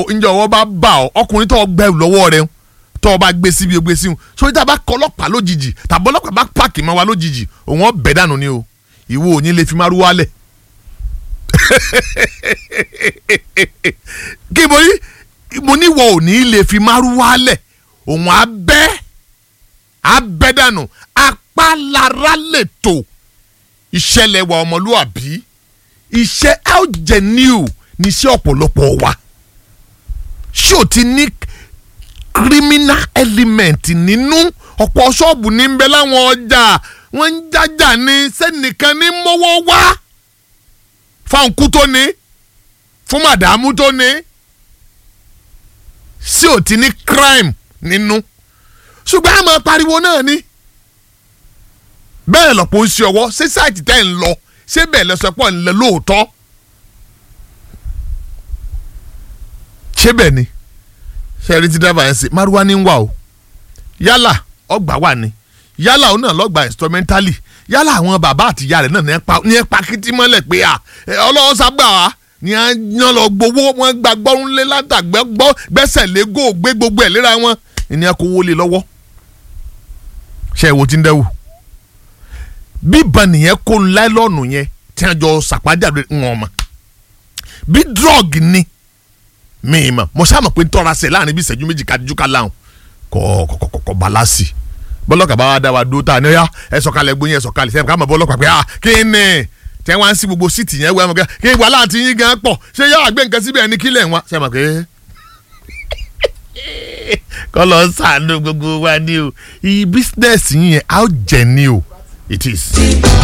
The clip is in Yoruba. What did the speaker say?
ǹjẹ́ ọwọ́ bá bá ọ ọkùnrin tó gbẹ lọ́wọ́ rẹ tó o bá gbé síbi o gbé sí wọn sórí tá a bá kọ ọlọ́pàá lójijì tàbí ọlọ́pàá bá pààkì mọ́ wa lójijì òun ọbẹ̀ dànù ni o ìwọ ò ní lè fi máa rú wálẹ̀ kí mo ní mo ní wọ ò ní lè fi máa rú wálẹ̀ òun abẹ́ abẹ́ dànù apálára lè tò ìṣẹ̀lẹ̀ wa ọmọlúwàbí iṣẹ́ algeniu ní iṣẹ́ ọ̀pọ̀lọpọ̀ wa ṣé o ti ní criminal element nínú ọ̀pọ̀ ṣọ́ọ̀bù ní ń bẹ láwọn ọjà wọ́n ń jájà ní sẹ́nìkan ní mọ́wọ́ wá fáńkú tó ní fún màdàmú tó ní ṣé o ti ní crime nínú ṣùgbọ́n àmọ́ pariwo náà ni bẹ́ẹ̀ lọ́pọ̀ ń ṣe ọwọ́ ṣé sáìtì tẹ́ ń lọ ṣé bẹ́ẹ̀ lọ́sọ̀pọ̀ ń lọ lóòótọ́ ṣé bẹ́ẹ̀ ni ṣe rí ti dábàá yẹn sí maruwa ní ń wà o yálà ọgbà wà ní yálà òun náà lọ́gbà instrumentally yálà àwọn bàbá àti ìyá rẹ̀ náà ní ẹ̀pa ní ẹ̀pa kìtì mọ́lẹ̀ pé à ọlọ́wọ́ sábà wá ní à ń lọ gbowó wọn gba gbọ́rúnlé látàgbẹ́ gbọ́ gbẹ́sẹ̀ lé gò gbé gbogbo ẹ̀ léra wọn ìní ẹ̀ kó wọlé lọ́wọ́ ṣe é wo ti ń dẹ́wù bíbọn nìyẹn kó láìlọ́ọ̀nù yẹn tí wọ́n jọ sàpájáde wọn mọ̀ bí drug ni mi mọ̀ mo sáà mọ̀ pé tọ́ra sẹ̀ láàrin bí ìṣẹ́jú méjì kájú ká láhùn kọ́ kọ́ kọ́ kọ́ balasi bọ́lọ́kà bá wa dá wa dúró ta ni ọ̀yá ẹ sọ̀kalẹ̀ gbóyin ẹ sọ̀kalẹ̀ sẹ́yìn ká mọ̀ bọ́lọ́kà pé ah kí ni tẹ́ wá ń sí gbogbo síìtì yẹn wẹ́ mọ̀ kí wà láti yín gan pọ̀ ṣé yọ àgbẹ̀ nǹkan síbẹ̀ ní kílẹ̀ wa ṣe mọ̀ pé kọ́ lọ sàánú gbogbo wa ni o bísínẹ́sì yẹn á jẹ ni o it is.